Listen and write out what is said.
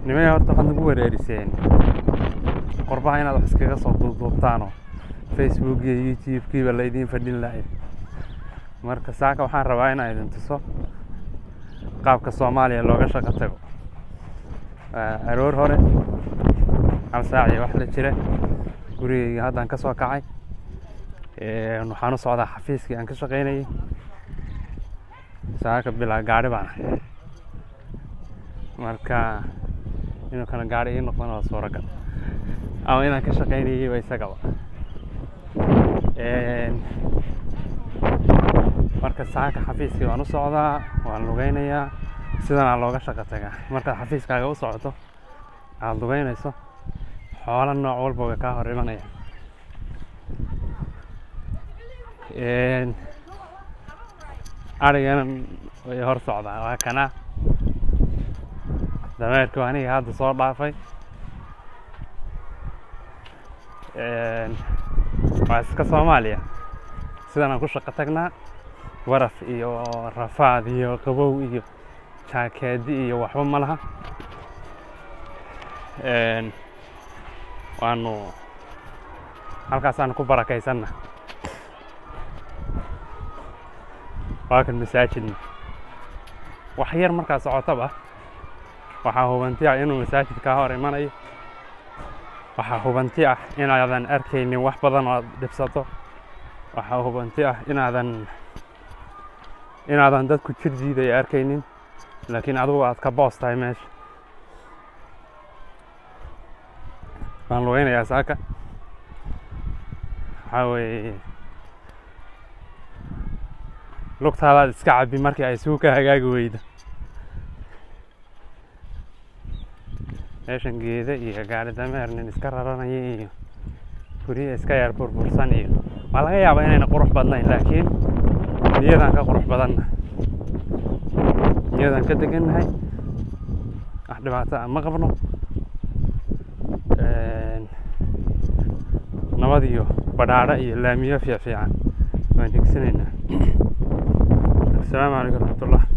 nimay horta waxaad nagu wereeriseen qorbaha inaad wax iskaga soo duubduubtaanoo facebook iyo youtube-kiiba laydiin fadhin lahayd marka saaka waxaan rabaa inaan idin tuso qaabka soomaaliya looga shaqo tago aroor hore hal saac iyo wax la jira gurigeyga haddaan ka soo kacay waxaan u socdaa xafiiskii aan ka shaqaynayay saaka bilaa gaari baan ahay marka inuu kana gaari ii noqdana waa suuragal ama inaan ka shaqaynayay waa isagaba marka saaka xafiiskii waan u socdaa waan lugeynayaa sidanaa looga shaqo tagaa markaad xafiiskaaga u socoto aada lugeynayso xoolo nooc walba way kaa hor imanaya arigana way hor socdaa waa kanaa dameerku aniga hadda soo dhaafay waa iska soomaaliya sidan aan ku shaqo tagnaa waraf iyo rafaad iyo qabow iyo jaakeedi iyo waxba ma laha waanu halkaasaanu ku barakaysanna waa kan masaajidna wax yar markaa socotaba waxaa hubanti ah inuu masaajid kaa hor imanayo waxaa hubanti ah inaadan arkaynin wax badan oo aad dhibsato waxaa hubanti ah inaadan inaadan dadku jir jiidaya arkaynin laakiin adigu aad ka boos tahay meesha waan lugeynayaa saaka waxaa weeye lugtaadaad iska cabbi markii ay suu ka hagaagi weydo meeshan geeda iyo gaari dameer nin iska raranaya iyo guryo iska yar burbursan iyo waa laga yaabaa inayna qurux badnayn laakiin niyadaan ka qurux badanna niyadaan ka degannahay wax dhibaato ah ma qabno nabad iyo badhaadho iyo laamiyo fiic fiican waan degsanaynaa asalaamu calaykum raxmatullah